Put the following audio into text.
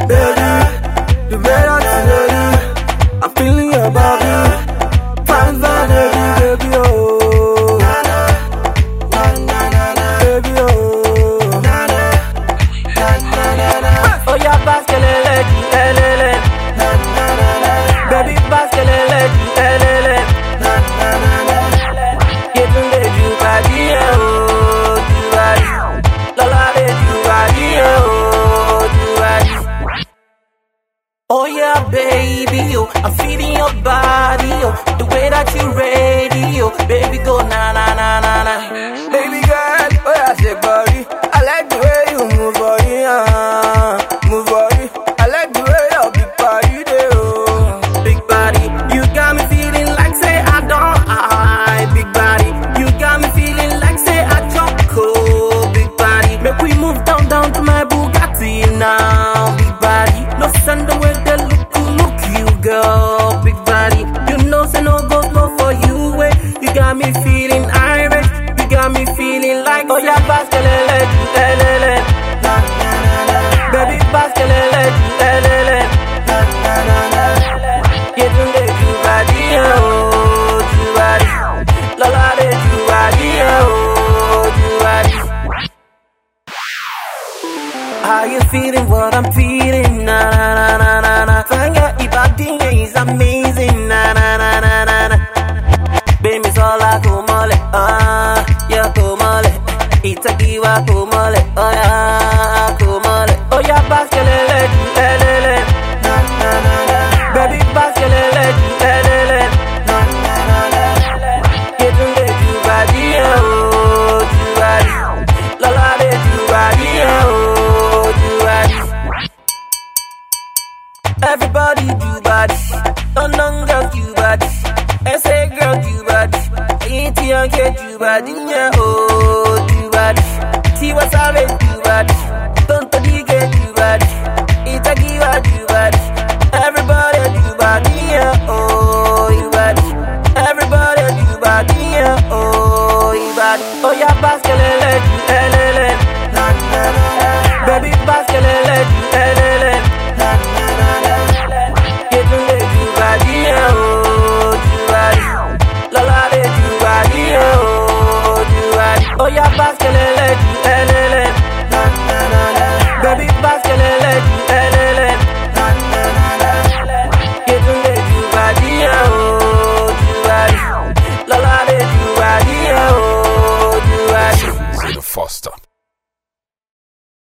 baby, you better to lady. I'm feeling your body, fine, fine, baby, baby, oh. Baby, oh. Oh yeah, baskelele, elele. Baby, baskelele, elele. Yetunde ju body, eh, oh, ju body. Lola de ju body, eh, oh, ju body. Oh yeah, baby, oh, I'm feeling your body, oh, the way that you ready, oh, baby, go na na na na na. Baby girl, oh yeah, shake body. I like the way you move body, uh, move body. I like the way your big body dey oh. Big body, you got me feeling like say I don't I Big body, you got me feeling like say I choco Big body, make we move down down to my Bugatti now Big body, no send the way they look look you girl Big body, you know say no go no for you way You got me feeling irate, you got me feeling like Oh yeah, baskelele, lelele Baby baskelele, lelele Yetunde ju body, eh, oh, ju body. Lola de ju body, eh, oh, ju body. How you feeling? What I'm feeling? Na na na na na na. Fanga ibadinga is amazing. Na na na na na na. Baby sola kumole, ah, ya kumole. Itakiwa kumole, oh yeah.